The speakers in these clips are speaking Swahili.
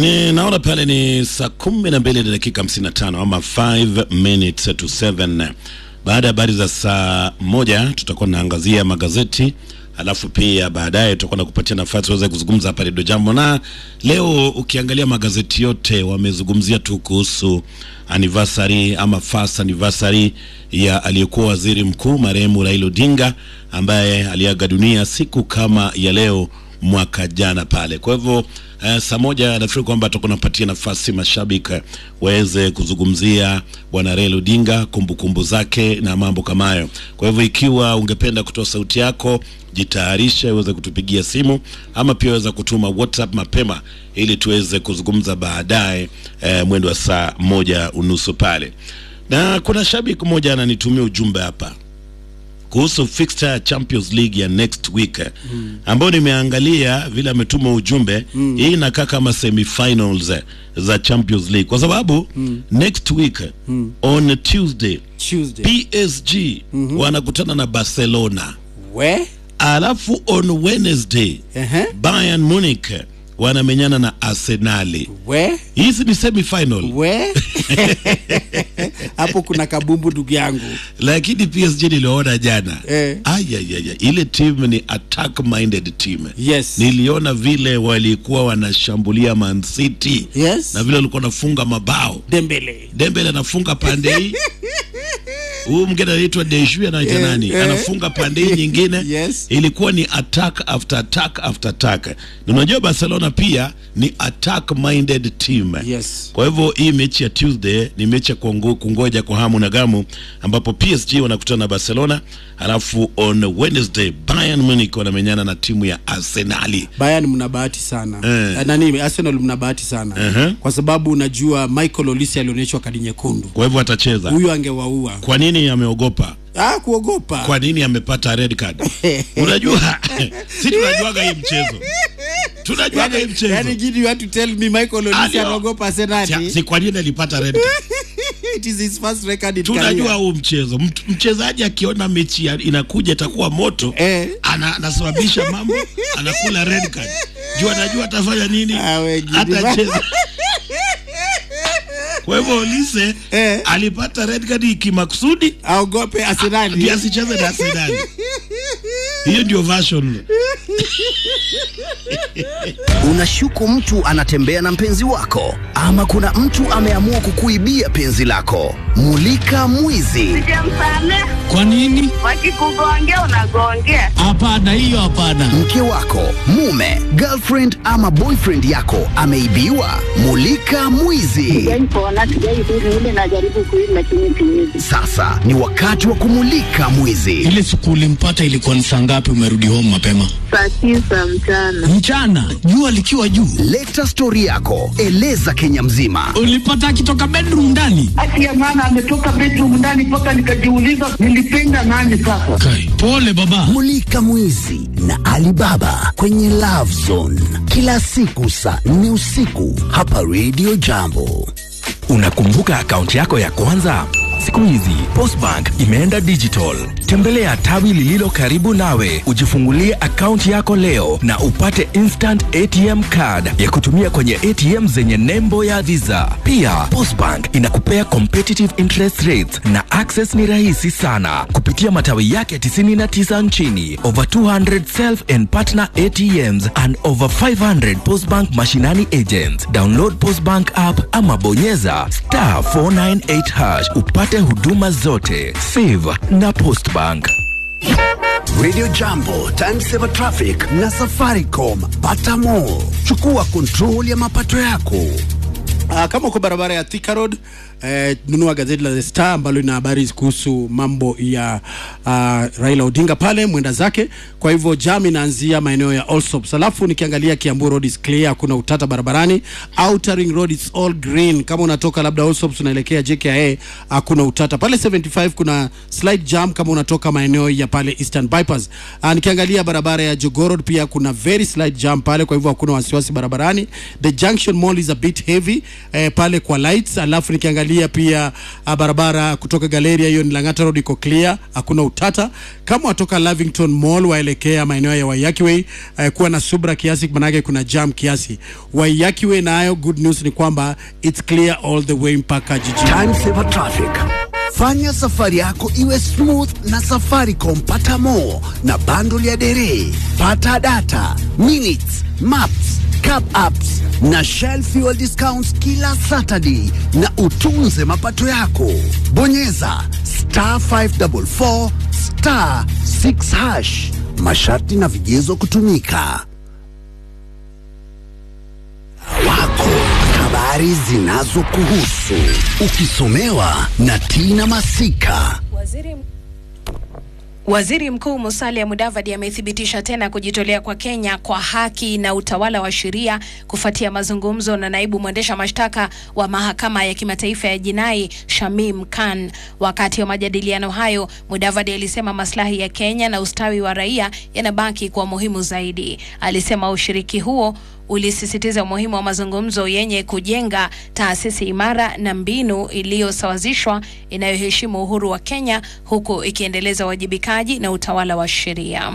Ni naona pale ni saa kumi na mbili na dakika hamsini na tano ama 5 minutes to 7. Baada ya habari za saa moja tutakuwa naangazia magazeti alafu pia baadaye tutakuwa na kupatia nafasi uweze kuzungumza hapa Redio Jambo. Na leo ukiangalia magazeti yote wamezungumzia tu kuhusu anniversary ama first anniversary ya aliyekuwa waziri mkuu marehemu Raila Odinga ambaye aliaga dunia siku kama ya leo mwaka jana pale. Kwa hivyo eh, saa moja nafikiri kwamba tutakuwa napatia nafasi mashabiki waweze kuzungumzia bwana Raila Odinga, kumbukumbu zake na mambo kama hayo. Kwa hivyo ikiwa ungependa kutoa sauti yako, jitayarishe uweze kutupigia simu ama pia weza kutuma WhatsApp mapema ili tuweze kuzungumza baadaye eh, mwendo wa saa moja unusu pale. Na kuna shabiki mmoja ananitumia ujumbe hapa kuhusu fixture ya Champions League ya next week mm. ambayo nimeangalia vile ametuma ujumbe mm. hii inakaa kama semifinals eh, za Champions League kwa sababu mm. next week mm. on Tuesday Tuesday. PSG mm-hmm. wanakutana na Barcelona We? alafu on Wednesday Ehe. Bayern Munich wanamenyana na Arsenali. We? Hizi ni semifinal We? Hapo kuna kabumbu ndugu yangu. lakini PSG niliona jana Eh. ayayaya, ile team ni attack minded team Yes. niliona vile walikuwa wanashambulia Man City Yes. na vile walikuwa wanafunga mabao. Dembele. Dembele anafunga pande hii, huyu mwingine anaitwa Deju anaita Eh, nani, eh. anafunga pande hii nyingine. Yes. Ilikuwa ni attack after attack after attack, na unajua Barcelona pia ni attack minded team Yes. kwa hivyo hii mechi ya Tuesday ni mechi ya kuongo- kungoja kwa hamu na gamu, ambapo PSG wanakutana na Barcelona, alafu on Wednesday Bayern Munich wanamenyana na timu ya Arsenali. Bayern mna bahati sana. Eh. Eh. Nani Arsenal mna bahati sana. Ehe. Kwa sababu unajua Michael Olise alionyeshwa kadi nyekundu. Kwa hivyo atacheza. Huyu angewaua. Kwa nini ameogopa? Ah, kuogopa. Kwa nini amepata red card? Unajua si tunajuaga hii mchezo, tunajuaga hii Yani, mchezo yani Gidi, you have to tell me Michael Olise Alio- anaogopa Si- Arsenal. si kwa nini alipata red card? It is his first record in tunajua career. huu mchezo Mtu- mchezaji akiona mechi ya- inakuja itakuwa moto Eh. ana, anasababisha mambo anakula red card juu anajua atafanya nini Ah, we gidi. atacheza kwa hivyo Olise Eh. alipata red card kimakusudi Aogope Arsenal. ndio asicheze na Arsenal hiyo ndio version Unashuku mtu anatembea na mpenzi wako, ama kuna mtu ameamua kukuibia penzi lako. Mulika mwizi. Sijamsamehe. Kwa nini? Wakikugongea unagongea. Hapana, hiyo hapana. Mke wako, mume, girlfriend ama boyfriend yako ameibiwa. Mulika mwizi. Sijaipona, sijaidhuru ile najaribu kuishi lakini siwezi. Sasa ni wakati wa kumulika mwizi. Ile siku ulimpata ilikuwa ni saa ngapi? Umerudi home mapema Saa tisa mchana. mchana, jua likiwa juu. Leta stori yako, eleza Kenya mzima. Ulipata akitoka bedroom ndani? Haki ya maana ametoka bedroom ndani mpaka nikajiuliza nilipenda nani sasa. Kai, pole baba. Mulika mwizi na Alibaba kwenye Love Zone kila siku saa nne usiku hapa Radio Jambo. Unakumbuka akaunti yako ya kwanza? Siku hizi Postbank imeenda digital. Tembelea tawi lililo karibu nawe, ujifungulie akaunti yako leo na upate instant ATM card ya kutumia kwenye ATM zenye nembo ya Visa. Pia Postbank inakupea competitive interest rates na access ni rahisi sana kupitia matawi yake 99 nchini, over 200 self and partner ATMs and over 500 Postbank mashinani agents. Download Postbank app ama bonyeza star 498 hash upate huduma zote. Save na Postbank. Radio Jambo, Time Saver Traffic na Safaricom. Pata more. Chukua control ya mapato yako. Uh, kama uko barabara ya Thika Road eh, nunua gazeti la The Star ambalo lina habari kuhusu mambo ya uh, Raila Odinga pale mwenda zake. Kwa hivyo jam inaanzia maeneo ya Allsops, alafu nikiangalia Kiambu Road is clear, hakuna utata barabarani. Outer Ring Road is all green. Kama unatoka labda Allsops unaelekea JKIA, hakuna utata pale 75. Kuna slight jam kama unatoka maeneo ya pale Eastern Bypass. Uh, nikiangalia barabara ya Jogoo Road pia kuna very slight jam pale, kwa hivyo hakuna wasiwasi barabarani. The Junction Mall is a bit heavy eh, pale kwa lights, alafu nikiangalia pia ah, barabara kutoka Galeria hiyo ni Lang'ata Road iko clear, hakuna utata. Kama watoka Lavington Mall waelekea maeneo ya Waiyaki Way eh, kuwa na subra kiasi, manake kuna jam kiasi. Waiyaki Way nayo good news ni kwamba it's clear all the way mpaka jijini. Time Saver Traffic. Fanya safari yako iwe smooth na Safaricom. Pata more na bundle ya dere, pata data, minutes, maps, cab apps na Shell fuel discounts kila Saturday, na utunze mapato yako. Bonyeza star 544 star 6 hash. Masharti na vigezo kutumika. wako habari zinazokuhusu ukisomewa na Tina Masika. Waziri Waziri Mkuu Musalia Mudavadi amethibitisha tena kujitolea kwa Kenya kwa haki na utawala wa sheria kufuatia mazungumzo na naibu mwendesha mashtaka wa mahakama ya kimataifa ya jinai Shamim Khan. Wakati wa majadiliano hayo, Mudavadi alisema maslahi ya Kenya na ustawi wa raia yanabaki kuwa muhimu zaidi. Alisema ushiriki huo ulisisitiza umuhimu wa mazungumzo yenye kujenga taasisi imara na mbinu iliyosawazishwa inayoheshimu uhuru wa Kenya huku ikiendeleza uwajibikaji na utawala wa sheria.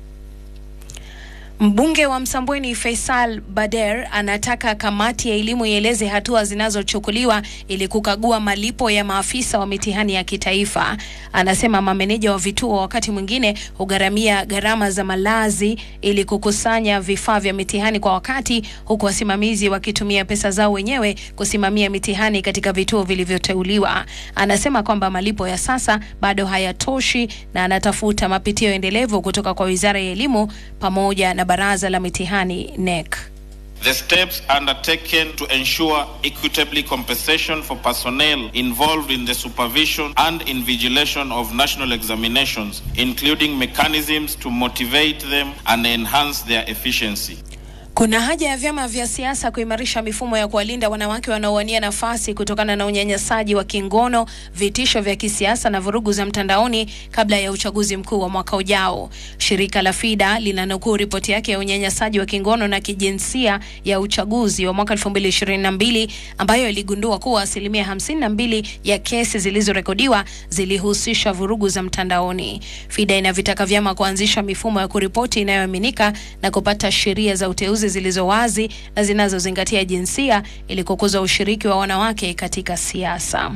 Mbunge wa Msambweni Faisal Bader anataka kamati ya elimu ieleze hatua zinazochukuliwa ili kukagua malipo ya maafisa wa mitihani ya kitaifa. Anasema mameneja wa vituo wakati mwingine hugharamia gharama za malazi ili kukusanya vifaa vya mitihani kwa wakati, huku wasimamizi wakitumia pesa zao wenyewe kusimamia mitihani katika vituo vilivyoteuliwa. Anasema kwamba malipo ya sasa bado hayatoshi na anatafuta mapitio endelevu kutoka kwa Wizara ya Elimu pamoja na Baraza la Mitihani NEC. The steps undertaken to ensure equitably compensation for personnel involved in the supervision and invigilation of national examinations, including mechanisms to motivate them and enhance their efficiency. Kuna haja ya vyama vya siasa kuimarisha mifumo ya kuwalinda wanawake wanaowania nafasi kutokana na unyanyasaji wa kingono, vitisho vya kisiasa na vurugu za mtandaoni kabla ya uchaguzi mkuu wa mwaka ujao. Shirika la FIDA linanukuu ripoti yake ya unyanyasaji wa kingono na kijinsia ya uchaguzi wa mwaka 2022 ambayo iligundua kuwa asilimia 52 ya kesi zilizorekodiwa zilihusisha vurugu za mtandaoni. FIDA inavitaka vyama kuanzisha mifumo ya kuripoti inayoaminika na kupata sheria za uteuzi zilizo wazi na zinazozingatia jinsia ili kukuza ushiriki wa wanawake katika siasa.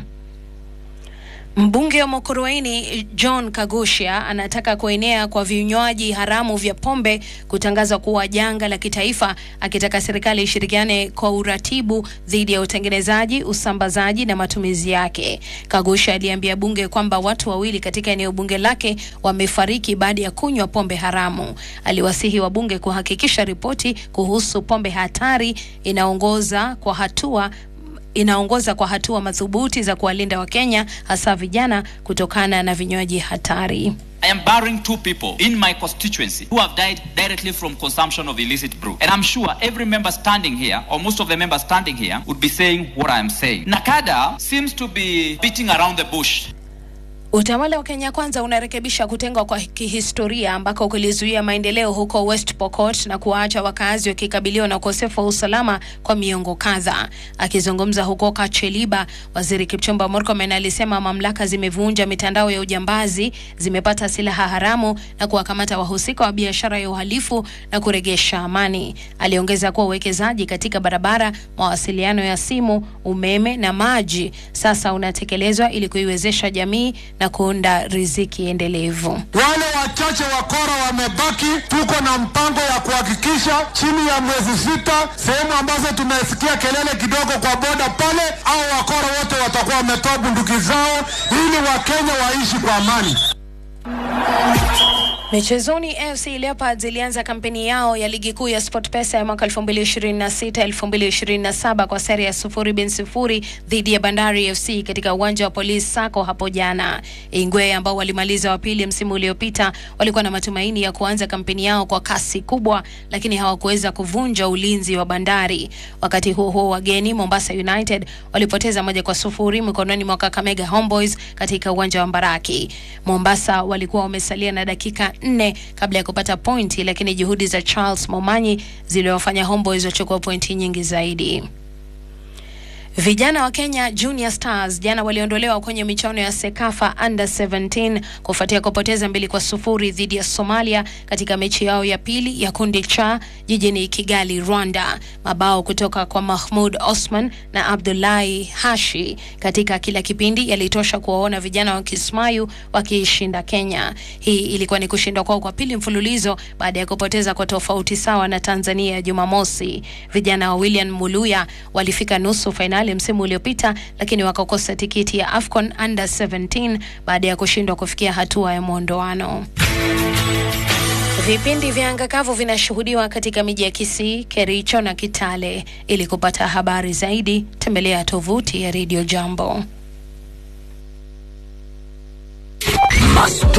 Mbunge wa Makurueni John Kagusha anataka kuenea kwa vinywaji haramu vya pombe kutangazwa kuwa janga la kitaifa, akitaka serikali ishirikiane kwa uratibu dhidi ya utengenezaji, usambazaji na matumizi yake. Kagusha aliambia bunge kwamba watu wawili katika eneo bunge lake wamefariki baada ya kunywa pombe haramu. Aliwasihi wabunge kuhakikisha ripoti kuhusu pombe hatari inaongoza kwa hatua inaongoza kwa hatua madhubuti za kuwalinda Wakenya hasa vijana kutokana na vinywaji hatari. I am barring two people in my constituency who have died directly from consumption of illicit brew. And I'm sure every member standing here, or most of the members standing here, would be saying what I am saying. Nakada seems to be beating around the bush. Utawala wa Kenya Kwanza unarekebisha kutengwa kwa kihistoria ambako kulizuia maendeleo huko West Pokot na kuwaacha wakazi wakikabiliwa na ukosefu wa usalama kwa miongo kadhaa. Akizungumza huko Kacheliba, waziri Kipchumba Murkomen alisema mamlaka zimevunja mitandao ya ujambazi, zimepata silaha haramu na kuwakamata wahusika wa biashara ya uhalifu na kuregesha amani. Aliongeza kuwa uwekezaji katika barabara, mawasiliano ya simu, umeme na maji sasa unatekelezwa ili kuiwezesha jamii na kuunda riziki endelevu. Wale wachache wakora wamebaki, tuko na mpango ya kuhakikisha chini ya mwezi sita, sehemu ambazo tumesikia kelele kidogo kwa boda pale, au wakora wote watakuwa wametoa bunduki zao ili Wakenya waishi kwa amani. Michezoni, AFC Leopards ilianza kampeni yao ya ligi kuu ya SportPesa ya mwaka 2026 2027 kwa sare ya sufuri bin sufuri dhidi ya Bandari FC katika uwanja wa Police Sacco hapo jana. Ingwe ambao walimaliza wa pili msimu uliopita walikuwa na matumaini ya kuanza kampeni yao kwa kasi kubwa, lakini hawakuweza kuvunja ulinzi wa Bandari. Wakati huo huo, wageni Mombasa United walipoteza moja kwa sufuri mikononi mwa Kakamega Homeboys katika uwanja wa Mbaraki. Mombasa walikuwa wamesalia na dakika nne kabla ya kupata pointi, lakini juhudi za Charles Momanyi ziliwafanya Homeboys wachukua pointi nyingi zaidi. Vijana wa Kenya Junior Stars jana waliondolewa kwenye michuano ya Sekafa Under 17 kufuatia kupoteza mbili kwa sufuri dhidi ya Somalia katika mechi yao ya pili ya kundi cha jijini Kigali, Rwanda. Mabao kutoka kwa Mahmud Osman na Abdullahi Hashi katika kila kipindi yalitosha kuwaona vijana wa Kismayu wakiishinda Kenya. Hii ilikuwa ni kushindwa kwao kwa pili mfululizo baada ya kupoteza kwa tofauti sawa na Tanzania Jumamosi. Vijana wa William Muluya walifika nusu fainali msimu uliopita, lakini wakakosa tikiti ya AFCON Under 17 baada ya kushindwa kufikia hatua ya mwondoano. Vipindi vya anga kavu vinashuhudiwa katika miji ya Kisii, Kericho na Kitale. Ili kupata habari zaidi, tembelea tovuti ya Radio Jambo.